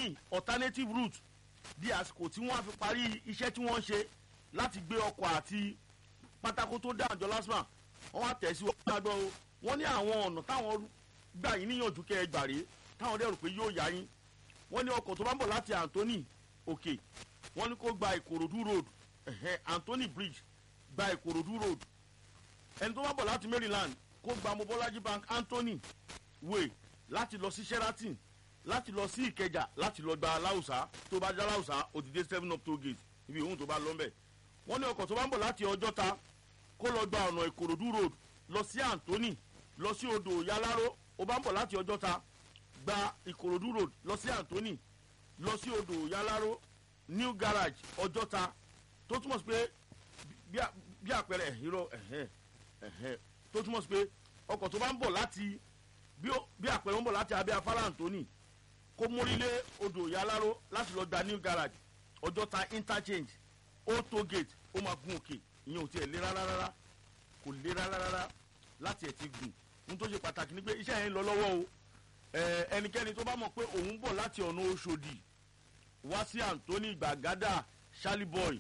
míì alternative route di àsìkò tí wọ́n á fi parí iṣẹ́ tí wọ́n ń ṣe láti gbé ọkọ̀ àti pátákó tó dá àjọ lásìmà wọ́n wá tẹ̀ sí wọn gbàgbọ́ o wọ́n ní àwọn ọ̀nà táwọn gbà yín níyànjú kẹ́ ẹ gbà rèé táwọn dẹ́rù pé yóò yá yín wọ́n ní ọkọ̀ tó bá ń bọ̀ láti Anthony òkè wọ́n ní kó gba Ìkòròdú road ẹ̀hẹ́ Anthony bridge gba Ìkòròdú road ẹni tó bá bọ̀ láti Maryland kó gba Mobolaji bank Anthony way láti lọ sí Sheraton láti lọ sí Ìkẹjà láti lọ gba aláùsá tó bá já aláùsá òdìdé seven up toll gate ibi òun tó bá lọ mbẹ wọ́n ní ọkọ̀ tó bá ń bọ̀ láti Ọjọ́ta kó lọ gba ọ̀nà Ìkòròdú road lọ sí Anthony lọ sí odò Yaláró ó bá ń bọ̀ láti Ọjọ́ta gba Ìkòròdú road lọ sí Anthony lọ sí odò Yaláró new garage Ọjọ́ta tó túmọ̀ sí pé bí a- bí àpẹẹrẹ ìró ẹ̀hẹ́ ẹ̀hẹ́ tó túmọ̀ sí pé ọkọ̀ tó bá ń bọ̀ láti bí ó- bí àpẹẹrẹ ń bọ̀ láti abẹ́ afárá Anthony kó mórílé odò Yaláró láti lọ gba new garage Ọjọ́ta interchange old toll gate ó máa gun òkè ìyẹn ò tiẹ̀ lé rárá rárá kò lé rárá rárá láti ẹ̀ ti gùn ohun tó ṣe pàtàkì ni pé iṣẹ́ yẹn ń lọ lọ́wọ́ o Ẹ, ẹnikẹ́ni tó bá mọ̀ pé òun bọ̀ láti ọ̀nà Òṣòdì wá sí Anthony Gbàgádà Ṣálíbọ̀ì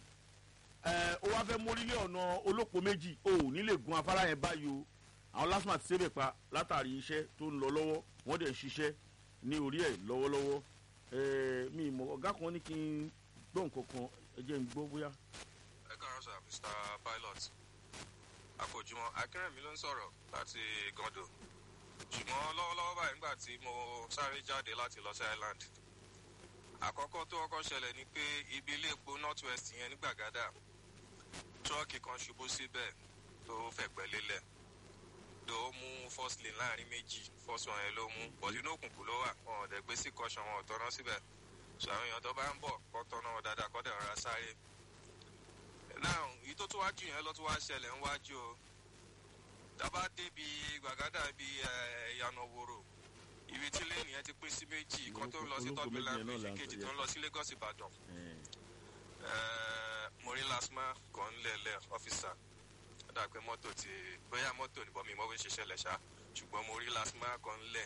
ẹ ó wá fẹ́ mórílé ọ̀nà olóko méjì o ò ní lè gun afárá yẹn báyìí o àwọn lásìmọ̀ àti sébè pa látàrí iṣẹ́ tó ń lọ lọ́wọ́ wọ́n dẹ̀ ń ṣiṣẹ́ ní orí ẹ̀ lọ́wọ́lọ́wọ́ ẹ mi ìmọ̀ ọ̀gá kan ní kí n gbọ́ nǹkan kan ẹ jẹ́ n gbọ́ bóyá. ẹ káàárọ̀ sir mr pilot àkójúmọ́ akérèmí ló ń sọ̀rọ̀ láti gando ṣùgbọ́n lọ́wọ́lọ́wọ́ báyìí nígbà tí mo sáré jáde láti lọ sí island àkọ́kọ́ tó kọ́kọ́ ṣẹlẹ̀ ni pé ibi ilé epo north west yẹn ní gbàgádà tírọ́ọ̀kì kan ṣubú síbẹ̀ tó fẹ̀gbẹ́ lélẹ̀ tó mú first lane láàrin méjì first one yẹn ló mú bọ̀dí inú òkùnkùn ló wà wọn ò dẹ̀ gbé sí caution wọn ò tọ́ná síbẹ̀ so àwọn èèyàn tó bá ń bọ̀ kọ́ tọ́ná wọn dáadáa kọ́ dẹ̀ rọra sáré now èyí tó tún wájú yẹn lọ tún wá ṣẹlẹ̀ ń wájú o dábàá débi gbàgádà ibi ìyànà wòrò ibi tí lẹ́yìn yẹn ti pín sí méjì kan tó ń lọ sí Olóko méjì tọ́gbìlà yẹn náà là méjì ń kejì sọ, tó ń lọ sí Lagos Ìbàdàn ẹ, Eh, mo rí lasma kan lẹ̀lẹ̀ ọ́fíìsà ó dà pé mọ́tò ti bóyá mọ́tò níbọn mi mọ́ bó ṣe ṣẹlẹ̀ ṣá ṣùgbọ́n mo rí lasma kan lẹ̀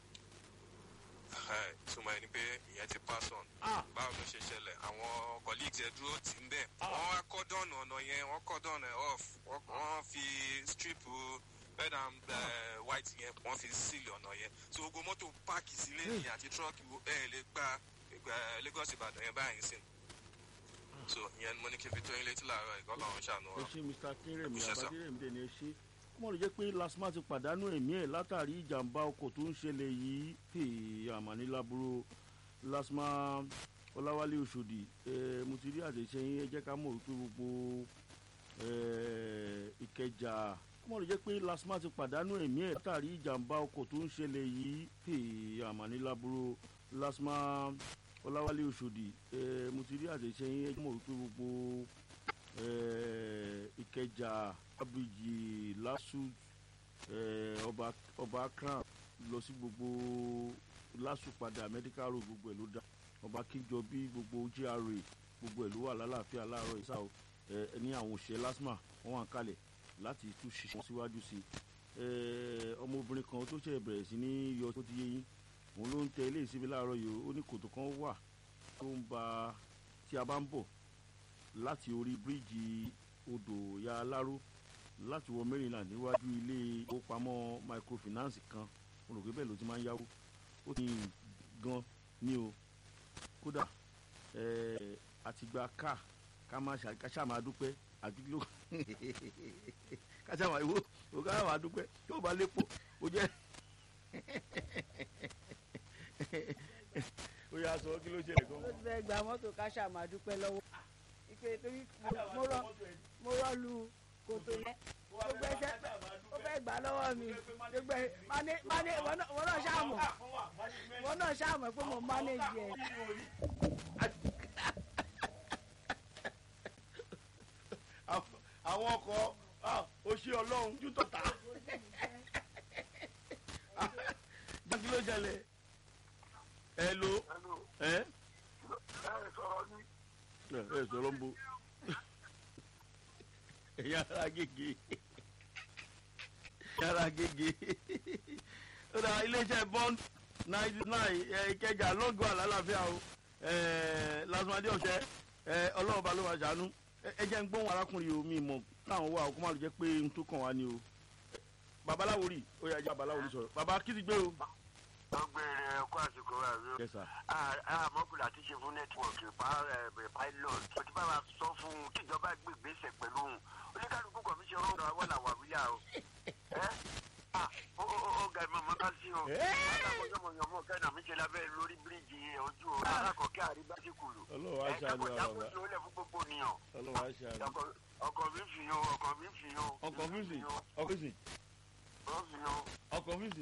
túmọ̀ ẹni pé ìyẹn ti pass on ah báwo ló ṣe ṣẹlẹ̀ àwọn colleagues ẹ̀ dúró tì ń bẹ̀ Ah. wọ́n wá cordon ọ̀nà yẹn wọ́n cordon ẹ̀ off wọ́n wọ́n fi strip red and eh, white yẹn wọ́n fi seal ọ̀nà yẹn so gbogbo mọ́tò páàkì sílé yẹn àti truck ẹ̀ lè gba eh, Lagos Ìbàdàn yẹn báyìí sìn so ìyẹn ni mo ní kí n fi tó yín létí làárọ̀ ìkọ́ lọ́run ṣàánú ẹ wa. ṣe mr kérèmí Ṣé sà? abadérèmí dẹ̀ ni ẹ ṣe kó mọ̀ ló jẹ́ pé lasma ti pàdánù ẹ̀mí ẹ̀ látàrí ìjàmbá ọkọ̀ tó ń ṣẹlẹ̀ yìí hey, àmànílábúrò lasma ọláwálé oṣòdì ẹ mo ti rí àtẹ̀ṣe yín ẹ jẹ́ ká mọ̀ wípé gbogbo ẹ, ìkẹjà kó mọ̀ ló jẹ́ pé lasma ti pàdánù ẹ̀mí ẹ̀ látàrí ìjàmbá ọkọ̀ tó ń ṣẹlẹ̀ yìí hey, àmànílábúrò lasma ọláwálé oṣòdì ẹ mo ti rí àtẹ̀ṣe yín ẹ jẹ́ ká mọ̀ wípé gbogbo eh, ìkẹjà abiji lasu eh, ọba ọba crown lọ sí gbogbo lasu padà medical road gbogbo ẹ ló dá ọba kíjọbí gbogbo gra gbogbo ẹ ló wà lálàáfíà láàárọ̀ ìsá o ẹ ní àwọn òṣìṣẹ́ lasma wọn wà kalẹ̀ láti tún ṣiṣẹ́ síwájú sí i ẹ ọmọbìnrin kan tó ṣe bẹ̀rẹ̀ sí ní yọ tó ti yé yín òun ló ń tẹ ilé ìsinmi láàárọ̀ yìí o ó ní kòtò kan wà tó ń ba tí a bá ń bọ̀ láti orí bíríìjì odò ya aláró láti wọ maryland níwájú ilé ìfowópamọ́ microfinance kan mo rò pé bẹ́ẹ̀ ló ti máa ń yáwó ó ti gan ní o kódà ẹ̀ẹ́ àtìgbà ká ká má ṣà ká ṣáà máa dúpẹ́ àti ló ká ṣáà máa ìwó ò ká máa dúpẹ́ tí ó bá lépo ó jẹ́ ó yà sọ kí ló ṣẹlẹ̀ gan. ó ti fẹ́ gba mọ́tò káṣá máa dúpẹ́ lọ́wọ́ ìpè torí mo- mo rọ mo rọ́ọ̀lù kòtò yẹn gbogbo ẹsẹ̀ ó fẹ́ gbà lọ́wọ́ mi gbogbo ẹ mane mane wọn náà wọn náà ṣàmọ̀ wọn náà ṣàmọ̀ pé mo manage ẹ̀. Àwọn- àwọn ọkọ̀ ah, ó ṣe ọlọ́run jù tọ̀tà. jákè ló ṣẹlẹ̀ ẹ lo ẹ ẹ ẹ sọ̀rọ̀ ń bo yàrá gègé yàrá gègé ó dà iléeṣẹ́ bond ninety nine ìkẹjà lọ́gọ́ àlàáfíà o lásìmọ́dé ọ̀sẹ̀ ọlọ́run bá ló máa ṣàánú ẹ jẹ́ ń gbóhùn arákùnrin omi mọ̀ káwọn wà kó má lè jẹ́ pé n tó kàn wá ni o babaláwo rí ó yà jẹ́ babaláwo rí sọ̀rọ̀ baba kí ti gbé o. wọ́n gbé ẹ̀kú àsìkò rẹ̀ rí o. Yes, sir. àmọ́kùnrin àti ṣe fún nẹ́tíwọ̀kì pilot mo ti bá wa sọ fún un kí ìjọba gbé ìgbésẹ̀ pẹ̀lú òun oníkálukú kọ̀ fi ṣe ọ̀rọ̀ àwọn làwà wíyà o. ẹ́ ah, ó ó ó ga ìmọ̀ mọ́ká sí o. mọ́tàmọ́jọ́mọ́yọ́mọ́ kẹ́nà mi ṣe lábẹ́ lórí bíríìjì ojú o. alákọ̀ọ́kẹ́ àrígbájíkùlù. Ọlọ́run á ṣàánú wa, jákòó bàbá. sí olè fún gbogbo nìyàn. ọlọ́run á ṣàánú. Ọkọ̀- ọkọ̀ mi fi o ọkọ̀ mi fi o. ọkọ̀ fíìsì ọkọ̀ fíìsì Ó fi o. ọkọ̀ fíìsì.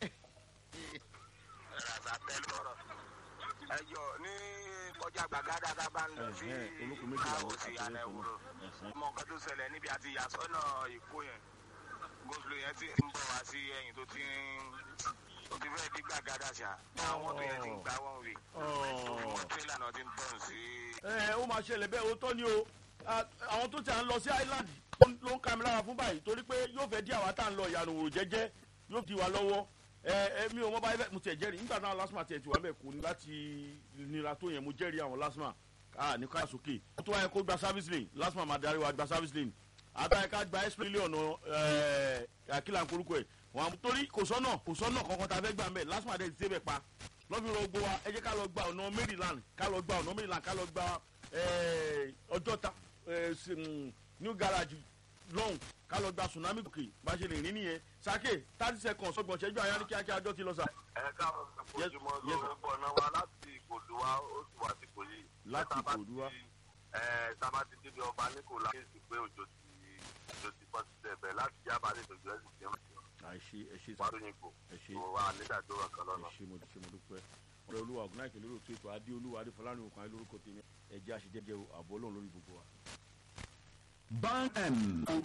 ràzàtẹ lọrọ ẹjọ ní kọjá gbàgádà tá a bá ń lọ sí olóko méjìlá ló káwọsì kà àná tó ìwúrò lọ́sàn. ọmọ nǹkan tó ṣẹlẹ̀ níbi àti ìyàsọ́nà ìkó yẹn goslo yẹn ti ń bọ̀ wá sí ẹ̀yìn tó ti ń tó ti fẹ́ẹ́ dí gbàgádà ṣá àwọn mọ́tò yẹn ti ń gbá wọn wì wọn tírélà náà ti ń tọ̀n sí ẹ ó máa ṣẹlẹ̀ bẹ́ẹ̀ ó tọ́ ni o Ah, àwọn tó ti à ń lọ sí island ló ń ka mi lára fún báyìí torí pé yóò fẹ́ dí àwa tá à ń lọ ìyànà òwò jẹ́jẹ́ yóò di wa lọ́wọ́ ẹ ẹ mi ò mọ báyìí mo tẹ̀ jẹ́rìí nígbà náà lásìmọ̀ tiẹ̀ ti wà bẹ́ẹ̀ kò ní láti nira tó yẹn mo jẹ́rìí àwọn lásìmọ̀ ká ní ká sókè ó tó wáyé kó gba service lane lásìmọ̀ máa darí wa gba service lane àtàyè ká gba express lane ọ̀nà ẹ̀ àkìlà ńkorúkọ ẹ̀ wọn torí kò sọ́nà kò sọ́nà kankan tá a fẹ́ gbà ń bẹ̀ lásìmọ̀ àdé ti débẹ̀ pa lọ́fi rọ gbó wa ẹ jẹ́ ká lọ gba ọ̀nà maryland ká lọ gba ọ̀nà maryland ká lọ gba eh, ọjọ́ta eh, sí, mm, new garage lọ́hùn ká lọ gba tsunami gòkè bá ṣe lè rìn nìyẹn sake thirty seconds ọgbọ̀n ṣẹ́jú àyà ní kíákíá ọjọ́ ti lọ sà. ẹ káwọn Yes, ojúmọ́ yes, ló sir. ń bọ̀ náà wá láti ìkòlù wa ó sì wá sí ìkòlì. Láti Ìkòròdú wá. ẹ sábà ti débi ọba nìkòlá kéèsì pé òjò ti òjò ti pọ̀ sí ẹ̀bẹ̀ láti jábà lè tòjú ẹ̀sìn tí wọ́n ti àìṣe ẹ ṣe wá lóyún kò ẹ ṣe tó wà nígbàdúrà kan lọ́nà. ẹ ṣe mo ṣe mo dúpẹ́ ọ̀rẹ́ olúwa ọ̀gbìn àìkè lórí òtún ètò adé olúwa adé fọlárin òkan lórúkọ tèmi ẹ̀jẹ̀ àṣejẹ́jẹ́ àbọ̀ ọlọ́run lórí gbogbo wa. Bang M